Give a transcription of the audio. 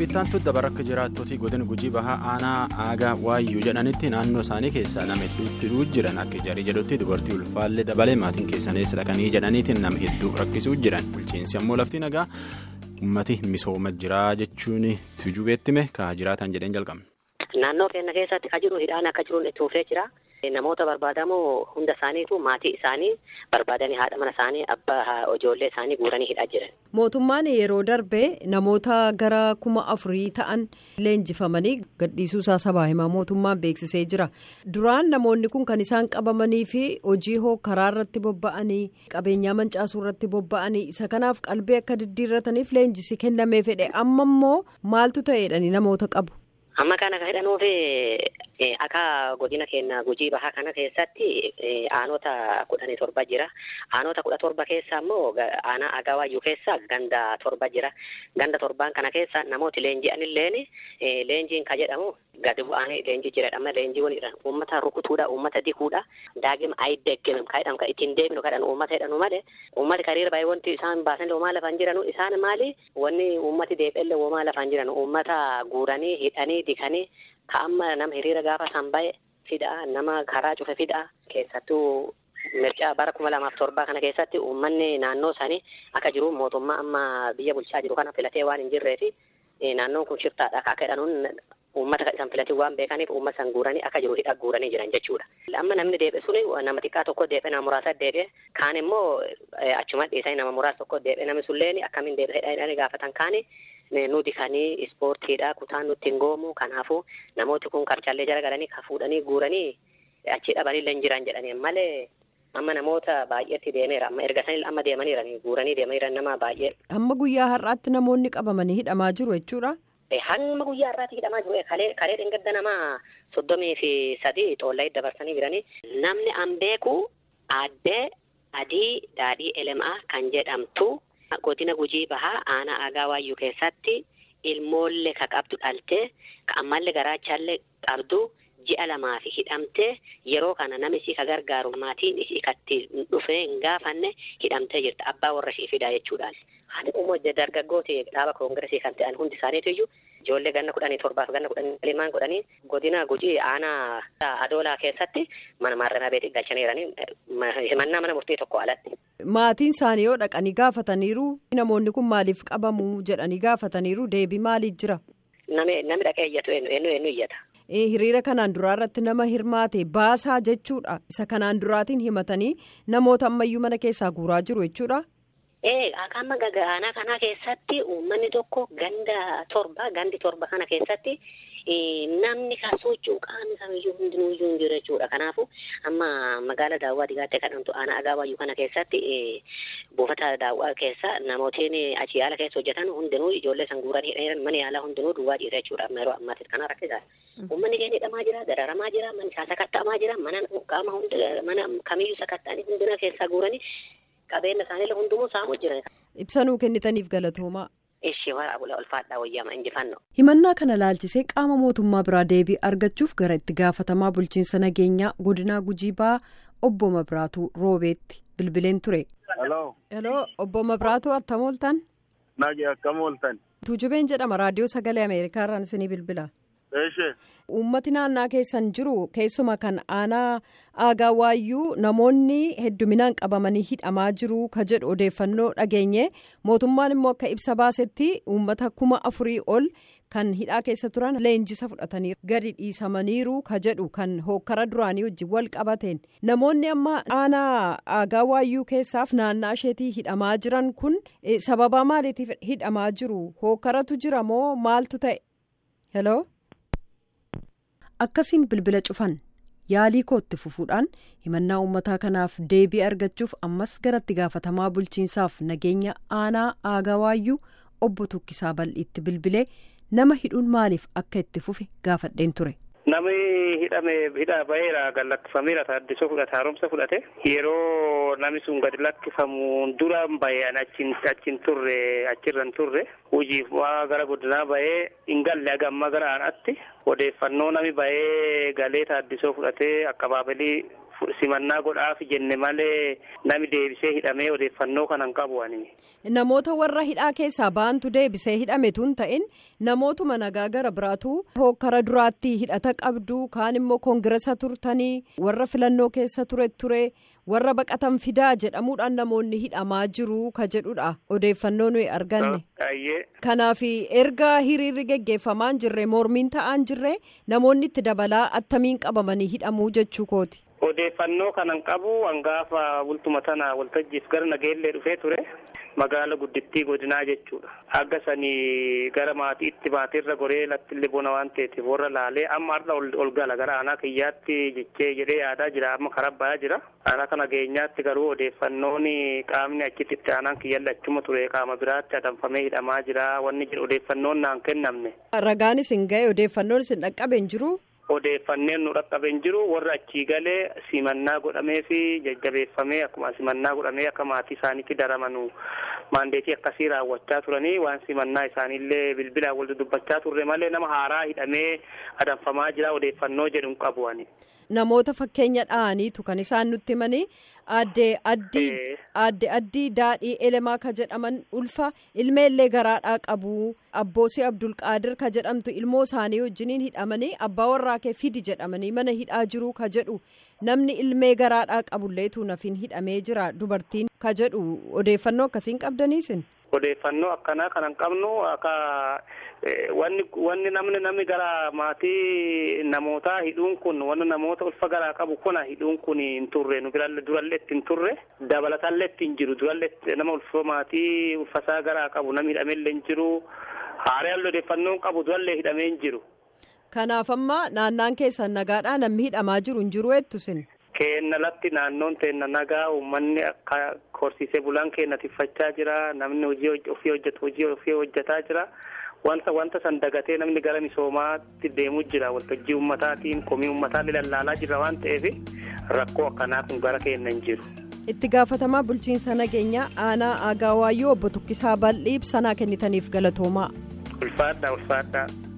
Bittaantu dabar akka jiraattootii godina gujii bahaa aanaa aagaa waayyuu jedhanitti naannoo isaanii keessaa nama hedduutti jiran akka jarii jedhutti dubartii ulfaallee dabalee maatiin keessanis dhaqanii jedhaniitiin nama hedduu rakkisuu jiran bulchiinsi ammoo lafti nagaa ummati misooma jiraa jechuun tujubeettime kaa jiraatan jedheen jalqabne. Naannoo keenya keessatti ka jiru hidhaan akka jiruun itti fufee jira. Namoota barbaadamoo hunda isaaniitu maatii isaanii barbaadanii haadha mana isaanii abbaa ijoollee isaanii guuranii hidhaa jiran. Mootummaan yeroo darbe namoota gara kuma afurii ta'an leenjifamanii gadhiisuusaa sabaa himaa mootummaan beeksisee jira. Duraan namoonni kun kan isaan qabamanii fi hojii hoo karaa irratti bobba'anii qabeenyaa mancaasuu irratti bobba'anii isa kanaaf qalbii akka diddiirrataniif leenjisi kennamee fedhe amma immoo maaltu ta'eedhani namoota qabu. Amma kana kan hidhanuufi akka godina keenya gujii bahaa kana keessatti aanota kudhanii torba jira. Aanota kudha torba keessa immoo aanaa agawaayyuu keessa ganda torba jira. Ganda torbaan kana keessa namooti leenji'anilleen leenjiin ka jedhamu gadi bu'anii leenjii jiradhama leenjiiwwan jedhan uummata rukutuudha uummata dikuudha daagima ayidegginu ka jedhamu ka ittiin deeminu kadhan uummata jedhanu malee uummati kariira baay'ee wanti isaan baasan womaa lafaan jiranu isaan maali wanni uummati deebi'ellee womaa lafaan jiranu uummata guuranii hidhanii dikanii ka amma nama hiriira gaafa san bahe fidaa nama karaa cufe fidaa keessattuu mircaa bara kuma lamaaf torbaa kana keessatti uummanni naannoo sanii akka jiru mootummaa amma biyya bulchaa jiru kana filatee waan hin jirreefi naannoon kun shiftaadha akka jedhanuun uummata kan isaan filatee waan beekaniif uummata san guuranii akka jiru hidha guuranii jiran jechuudha. Amma namni deebi'e suni nama xiqqaa tokko deebi'e nama muraasa deebi'e kaan immoo achuma dhiisanii nama muraasa tokko deebi'e namni sulleen akkamiin deebi'e jedhanii gaafatan kaani nuti kanii ispoortiidha kutaan nutti hin goomu kanaafuu namooti kun qarcaallee jala galanii ka fuudhanii guuranii achi dhabanii jiran jedhanii malee amma namoota baay'eetti deemeera amma erga sanillee amma deemaniiranii guuranii deemaniira nama baay'ee. Amma guyyaa har'aatti namoonni qabamanii hidhamaa jiru jechuudha. Hamma guyyaa har'aatti hidhamaa jiru kalee kalee dhengadda nama soddomii fi sadii xoollaa dabarsanii jiranii namni an beeku aaddee adii daadhii elemaa kan jedhamtu godina gujii bahaa aanaa aagaa waayyuu keessatti ilmoollee ka qabdu dhaltee ka ammallee garaachaallee qabdu ji'a lamaa fi hidhamtee yeroo kana nama isii ka gargaaru maatiin isii katti dhufee hin gaafanne hidhamtee jirti abbaa warra ishii fidaa jechuudhaan. Haati ummoo dargaggooti dhaaba koongiresii kan ta'an hundi isaaniitu iyyuu ijoollee ganna kudhanii torbaaf ganna kudhanii limaan godhanii godina gujii aanaa adoolaa keessatti mana maarramii beetii galchaniiranii himannaa mana murtii tokko alatti. Maatiin isaanii yoo dhaqanii gaafataniiru namoonni kun maaliif qabamu jedhanii gaafataniiru deebii maaliif jira? Nami dhaqee iyyatu eenyu eenyu iyyata. hiriira kanaan duraa irratti nama hirmaate baasaa jechuudha isa kanaan duraatiin himatanii namoota ammayyuu mana keessaa guuraa jiru jechuudha. Ee amma aanaa kana keessatti uummanni tokko ganda torba gandi torba kana keessatti namni kan socho'u qaamni kamiyyuu hundinuu iyyuu hin jiru jechuudha kanaafuu amma magaala daawwaa digaattee kadhamtu aanaa agaawayyuu kana keessatti buufata daawwaa keessa namootiin achi yaala keessa hojjetan hundinuu ijoollee san guuranii hidhaniiran mana yaalaa hundinuu duwwaa dhiira jechuudha amma yeroo ammaatti kana rakkisaadha. Uummanni keenya hidhamaa jira dararamaa jira manni isaa sakatta'amaa jira mana qaama mana kamiyyuu sakatta'anii hundina keessaa guuranii qabeenya isaaniillee hundumuu saamuu jiran. Ibsanuu kennitaniif galatoomaa. Ishee waraabula ulfaadhaa wayyaama injifannoo. Himannaa kana laalchisee qaama mootummaa biraa deebii argachuuf gara itti gaafatamaa bulchiinsa nageenyaa godinaa gujii ba'aa obbo Mabiraatuu Roobeetti bilbileen ture. Hello. Hello obbo Mabiraatuu attam ooltan. Nagi akkam ooltan. Tuujubeen jedhama raadiyoo sagalee Ameerikaa irraan isinii bilbila. Eeshee. Uummati naannaa keessan jiru keessuma kan aanaa aagaa waayyuu namoonni hedduminaan qabamanii hidhamaa jiru ka jedhu odeeffannoo dhageenye mootummaan immoo akka ibsa baasetti uummata kuma afurii ol kan hidhaa keessa turan leenjisa fudhatanii gadi dhiisamaniiru ka jedhu kan hookkara duraanii wajjin wal qabateen namoonni amma aanaa aagaa waayyuu keessaaf naannaa isheetii hidhamaa jiran kun sababa maaliitiif hidhamaa jiru hookkaratu jira moo maaltu ta'e hello. akkasiin bilbila cufan yaalii kootti fufuudhaan himannaa uummataa kanaaf deebii argachuuf ammas garatti gaafatamaa bulchiinsaaf nageenya aanaa aagawaayyuu obbo Tukkisaa bal'iitti bilbilee nama hidhuun maaliif akka itti fufe gaafadheen ture. Namni hidhame hidhaa baheera gad lakkifameera taaddisoo fudhate haaromsa fudhate yeroo namni sun gadi lakkifamu dura bahee achiin achiin turre achirra hin turre hojiif gara godinaa bahee hin galle agamma gara aanaatti odeeffannoo namni bahee galee taaddisoo fudhatee akka baabilii simannaa godhaaf jenne malee nami deebisee hidhamee odeeffannoo kana hin qabu ani. Namoota warra hidhaa keessaa ba'antu deebisee hidhame tun ta'in namootuma nagaa gara biraatu hokkara duraatti hidhata qabdu kaan immoo koongiresa turtanii warra filannoo keessa ture ture warra baqatan fidaa jedhamuudhaan namoonni hidhamaa jiru ka jedhudha odeeffannoo nuyi arganne. Kanaaf erga hiriirri geggeeffamaan jirre mormiin ta'aan jirre namoonni itti dabalaa attamiin qabamanii hidhamuu jechuu kooti. Odeeffannoo kanan qabu hangaafa bultuma tana waltajjiif gara nageellee dhufee ture magaala guddittii godinaa jechuudha. Akka sanii gara maatiitti maatiirra goree lattillee bona waan ta'eef warra laalee amma har'a ol gala gara aanaa kiyyaatti jechee jedhee yaadaa jira amma karaa bayaa jira. Aanaa kana geenyaatti garuu odeeffannoon qaamni achitti itti aanaan kiyyalli achuma ture qaama biraatti adamfamee hidhamaa jira wanni jedhu odeeffannoon naan kennamne. Ragaan isin ga'e odeeffannoon isin dhaqqabe hin jiru. Odeeffanneen nu dhaqqabe hin jiru warra achii galee simannaa godhamee fi jajjabeeffamee akkuma simannaa godhamee akka maatii isaaniitti daramanu maandeetii akkasii raawwachaa turanii waan simannaa isaaniillee bilbilaan wal dubbachaa turre malee nama haaraa hidhamee adamfamaa jira odeeffannoo jedhu hin qabu ani. Namoota fakkeenya dha'aniitu kan isaan nutti himanii aadde addii aadde addii daadhii elemaa ka jedhaman ulfa ilmeellee garaadhaa qabu abboosii abdulqaadir ka jedhamtu ilmoo isaanii wajjiniin hidhamanii abbaa warraa kee fidi jedhamanii mana hidhaa jiru ka jedhu namni ilmee garaadhaa qabulleetu nafiin hidhamee jira dubartiin ka jedhu odeeffannoo akkasiin qabdaniisin. Odeeffannoo akkanaa kanan qabnu akka wanni wanni namni namni gara maatii namootaa hidhuun kun wanni namoota ulfa garaa qabu kuna hidhuun kun hin turre nu biralle durallee itti hin turre dabalatallee itti hin jiru durallee nama ulfa maatii ulfasaa garaa qabu namni hidhamellee hin jiru haaraan odeeffannoo qabu durallee hidhamee hin jiru. Kanaaf amma naannaan keessan nagaadhaa namni hidhamaa jiru hin jiru jettusin. Keenna latti naannoon teenna nagaa uummanni akka horsiisee bulaan keenya tiffachaa jira namni hojii ofii hojjetu hojii ofii hojjetaa jira wanta wanta san dagatee namni gara misoomaatti deemuu jira waltajjii ummataatiin komii ummataa lallaalaa jira waan ta'eef rakkoo akkanaa kun gara keenya hin jiru. itti gaafatamaa bulchiinsa nageenyaa aanaa aagaawaayyoo obbo Tukkisaa Bal'ii ibsa kennitaniif galatoomaa. ulfaadhaa ulfaadhaa.